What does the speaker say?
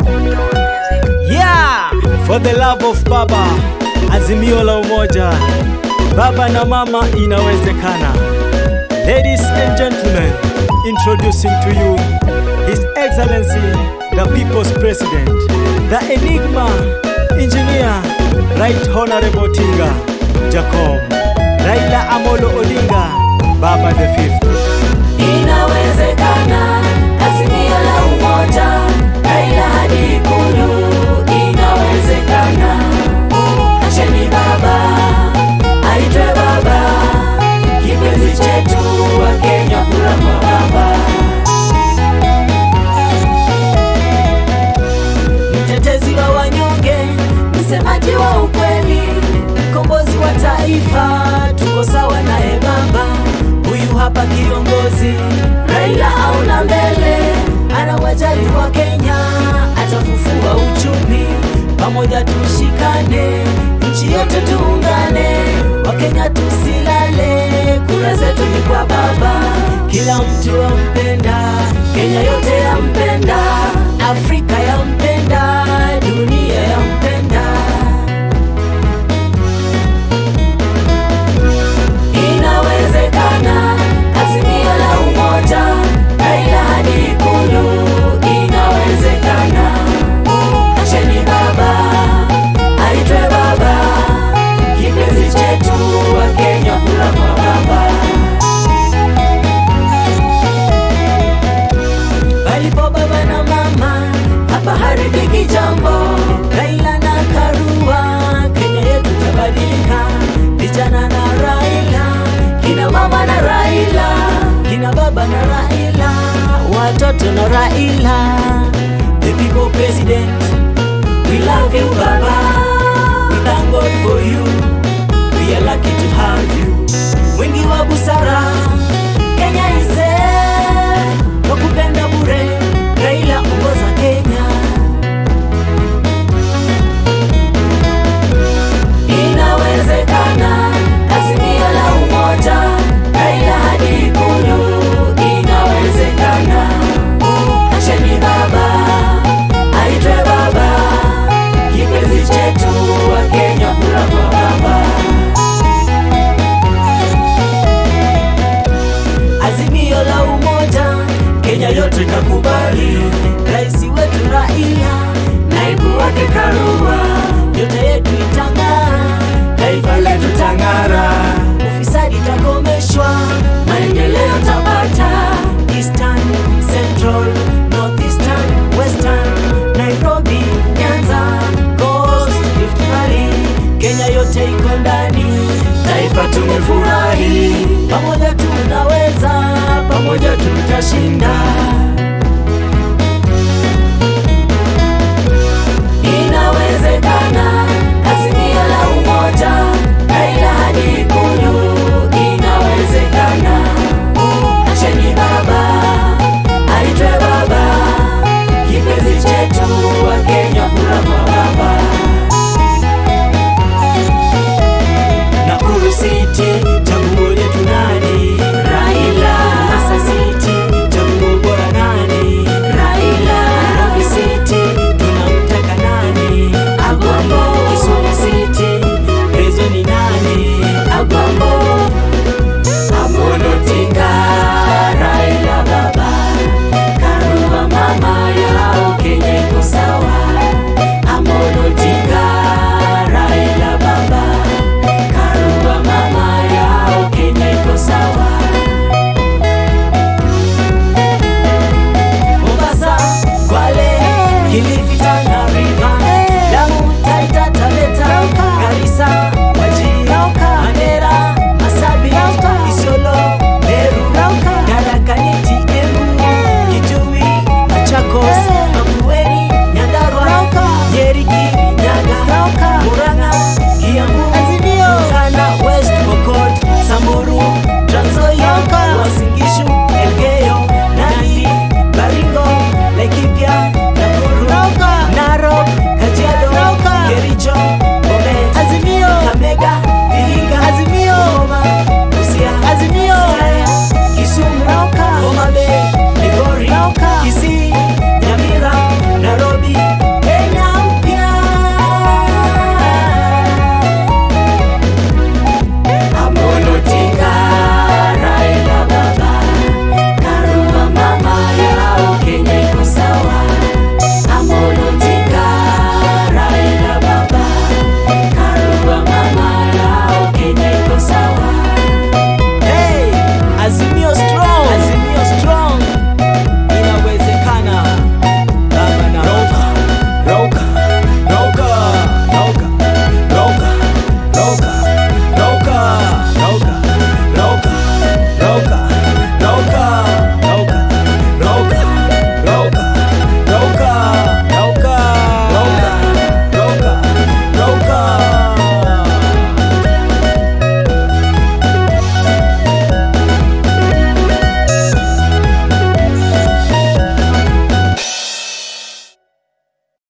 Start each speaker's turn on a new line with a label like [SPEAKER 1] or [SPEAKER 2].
[SPEAKER 1] Yeah, for the love of Baba, azimio la umoja, baba na mama, inawezekana. Ladies and gentlemen, introducing to you His Excellency, the People's President, the Enigma, Engineer, Right Honorable Tinga, Jacob, Raila Amolo Odinga, Baba the Fifth.
[SPEAKER 2] Inawezekana, azimio la umoja, Raila hadi Ikulu. Inawezekana, acheni baba aitwe baba, kipenzi chetu wa Kenya, kura kwa baba. Mtetezi wa wanyonge, msemaji wa ukweli, mkombozi wa taifa, tuko sawa naye baba. Huyu hapa kiongozi Raila auna mbele, anawajali wa Kenya, atafufua uchumi, pamoja tushikane, nchi yote tuungane, Wakenya tusilale, kura zetu ni kwa baba, kila mtu ampenda, Kenya yote yampenda, Afrika yampenda, dunia yampenda. Inawezekana, azimio la umoja, Raila hadi Ikulu. Inawezekana, acheni baba aitwe baba, kipenzi chetu wa Kenya, kura kwa baba. Palipo baba na mama, hapa haribiki jambo. Raila na Karua, Kenya yetu tabadilika. Vijana na Raila, kina mama na Raila, kina baba na Raila, watoto na Raila. The people president, we love you baba, we thank God for you, we are lucky to have you. Mwingi wa busara, Kenya is safe, kwa kupenda bure, Raila ongoza Kenya. Inawezekana, azimio la umoja, Raila hadi Ikulu. Inawezekana, acheni baba aitwe baba, kipenzi chetu wa Kenya, kura kwa baba. Azimio la umoja, Kenya yote kakubali, rais wetu Raila, naibu wake Karua, yote yetu itang'ara, taifa letu tang'ara, ufisadi takomeshwa, maendeleo tapata, Eastern, Central, Northeastern, Western, Nairobi, Nyanza, Coast, Rift Valley, Kenya yote iko ndani, taifa tumefurahi, pamoja tunaweza, pamoja tutashinda. Inawezekana, azimio la umoja, Raila hadi Ikulu. Inawezekana, acheni baba aitwe baba, kipenzi chetu wa Kenya, kura kwa baba. Nakuru City, chaguo letu nani? Raila. Mombasa City, chaguo bora nani? Raila. Nairobi City, tunamtaka nani? Agwambo. Kisumu City, Prezo ni nani? Agwambo. Amolo Odinga, Raila baba, Karua mama yao, Kenya iko sawa. Amolo Odinga, Raila baba, Karua mama yao, Kenya iko sawa. Mombasa, Kwale, Kilifi